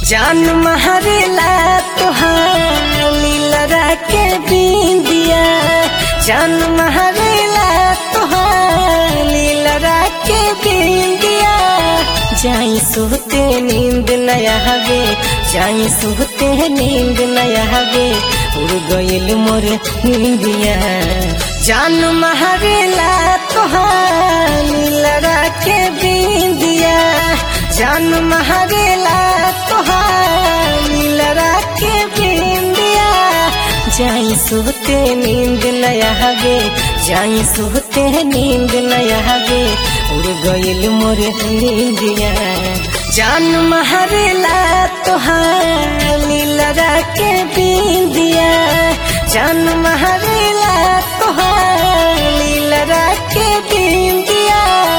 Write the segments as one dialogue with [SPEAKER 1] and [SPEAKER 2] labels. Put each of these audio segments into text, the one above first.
[SPEAKER 1] जान महरेला तोहार लीलरा के बिंदिया जान महरेला तोहार लीलरा के बिंदिया जाई सुहते नींद नया हवे जाई सुहते नींद नया हवे उड़ गइल मोर नींदिया जान महरेला तोहार लीलरा के बिंदिया जान महरेला तोहार लीलरा के बिंदिया जाई सुहते नींद नया हवे जाई सुहते नींद नया हवे उड़ गइल मोर नींदिया जान महरेला तोहार लीलरा के बिंदिया जान महरेला तोहार लीलरा के बिंदिया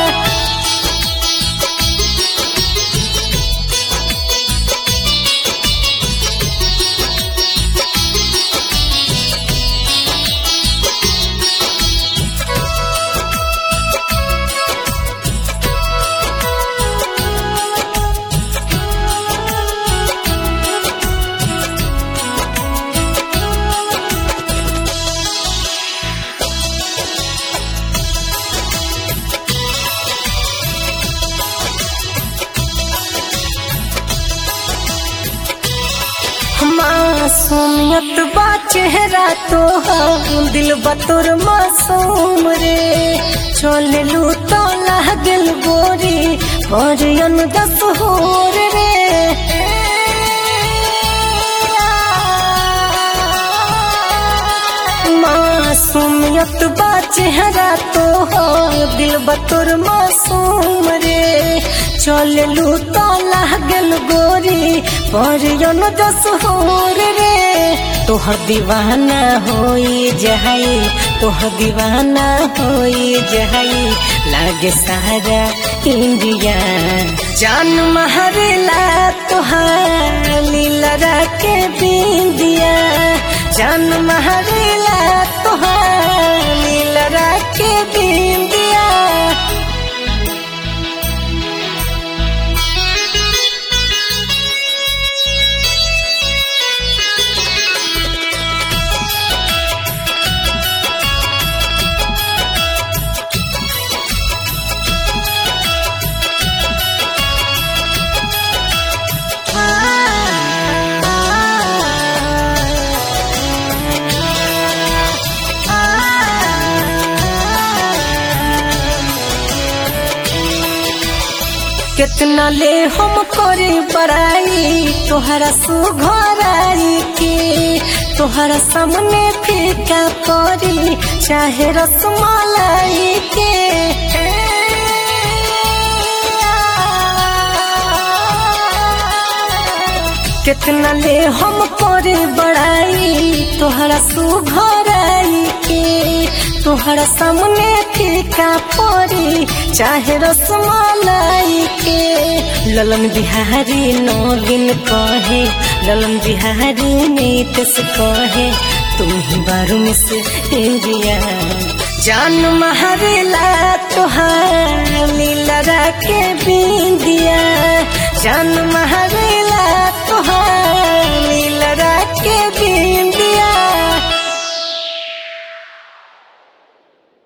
[SPEAKER 1] मासूमियत बा चेहरा तो दिल बतुर मासूम रे चल लू तो लागल गोरी परियन दस होर रे मासूमियत बा चेहरा तो दिल बतुर मासूम रे चल लू तो लागल गोरी परियन दस होर रे तोहर दीवाना होई जहाई तोहर दीवाना होई जहाई लागे सारा इंडिया जान महरेला तोहार लीलरा के बिंदिया जान महरेला तोहार लीलरा के बिंदिया कितना ले हम करे बड़ाई तोहरा सुघराई के तोहरा सामने फीका परी चाहे रसमलाई के कितना ले हम करे बड़ाई तोहरा सुघराई के तोहरा सामने फीका परी चाहे रसमलाई के ललन बिहारी नवीन कहे ललन बिहारी नीतस कहे तुम ही बारू में से इंडिया जान महरेला तोहार लीलरा के बिंदिया जान महर